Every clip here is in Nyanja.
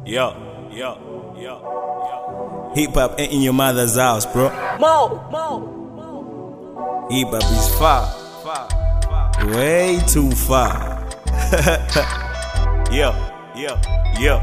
Yo, yo, yo, yo. Hip hop ain't in your mother's house, bro. Mo, Mo. Hip hop is far, far, far, way too far. yo, yo, yo,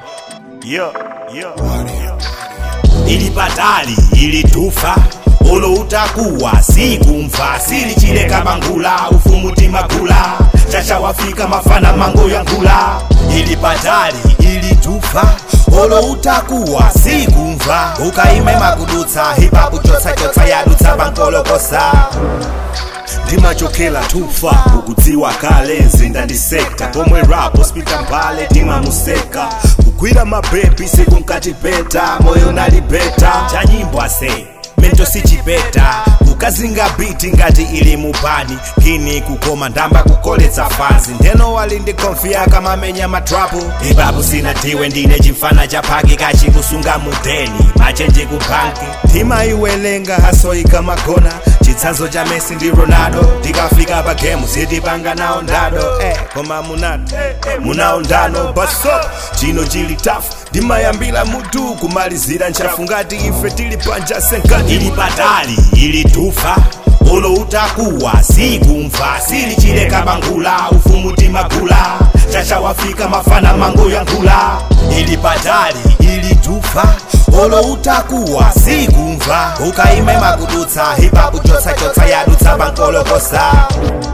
yo, yo, yo. ili patali ili tufa ulo utakuwa sikumva sili chile kabangula ufumutima kula chacha wafika mafana mango ya ngula ili patali ili tufa ulo utakuwa sikumva ukaime makudutsa hipapu chotsa chotsa yadutsa bankolokosa ndimachokela tufa ukudziwa kale nzinda ndi sekta pomwe rap hospital mbale timamuseka kugwira mabebi siku nkatipeta moyo nalibeta cha nyimbo ase mento sichipeta kukazinga biti ngati ili mupani kini kukoma ndamba kukoletsa fanzi ndeno wali ndi konfi yakamamenya matrapo ibabu sina tiwe ndine chimfana cha phaki kachikusunga mudeni machenji ku banki timaiwelenga hasoika magona chitsanzo cha messi ndi ronaldo tikafika pa gemu sitipanga nawo ndado eh, koma munato munawo ndano baso chino chili tafu ndimayambira mutu kumalizira ntchafu ngati ife tili panja senkati ili patali ili tufa ulo utakuwa sikumva sili chile kabangula ufumutima kula chacha wafika mafana mango ya ngula ili patali ili tufa ulo utakuwa sikumva ukaime makudutsa hipapu chotsa chotsa yadutsa bankolokosa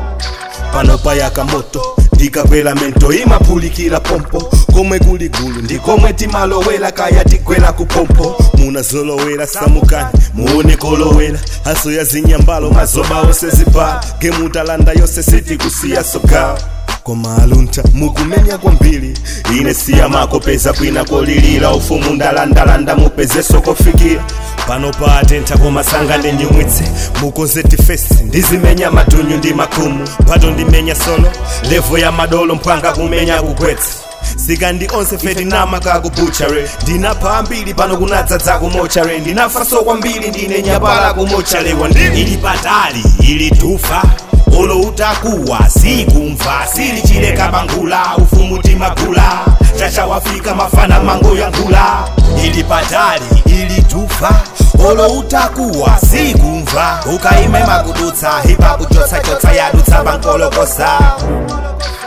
pano payaka moto ndikakwela mento imaphulikira pompo komwe kuli gulu ndikomwe timalowera kaya tikwela kupompo munazolowera samukani muone kolowera haso ya zinyambalo mazoba ose zipala gemutalanda yose sitikusiya sogawa koma alunta mukumenya kwambiri ine siya makopeza kwina kolilira ufumu ndalandalanda mupezeso kofikira pano patentha komasanga ndinyumwitse mukonze tifesi ndizimenya matunyu ndi makumu pato ndimenya solo levo ya madolo mpwanga kumenya kugwetsa sikandi onse fetinama kakubuchare ndinapha ambiri pano kunadzadza kumochare ndinafaso kwambiri ndine nyabala kumochare wandini ili patali ili tufa ulo utakuwa sikumva sili chile kabangula ufumutima kula chacha wafika mafana mango ya ngula ili patali ili tufa ulo utakuwa sikumva ukaime makudutsa hipapu chotsa chotsa yadutsa bankolokosa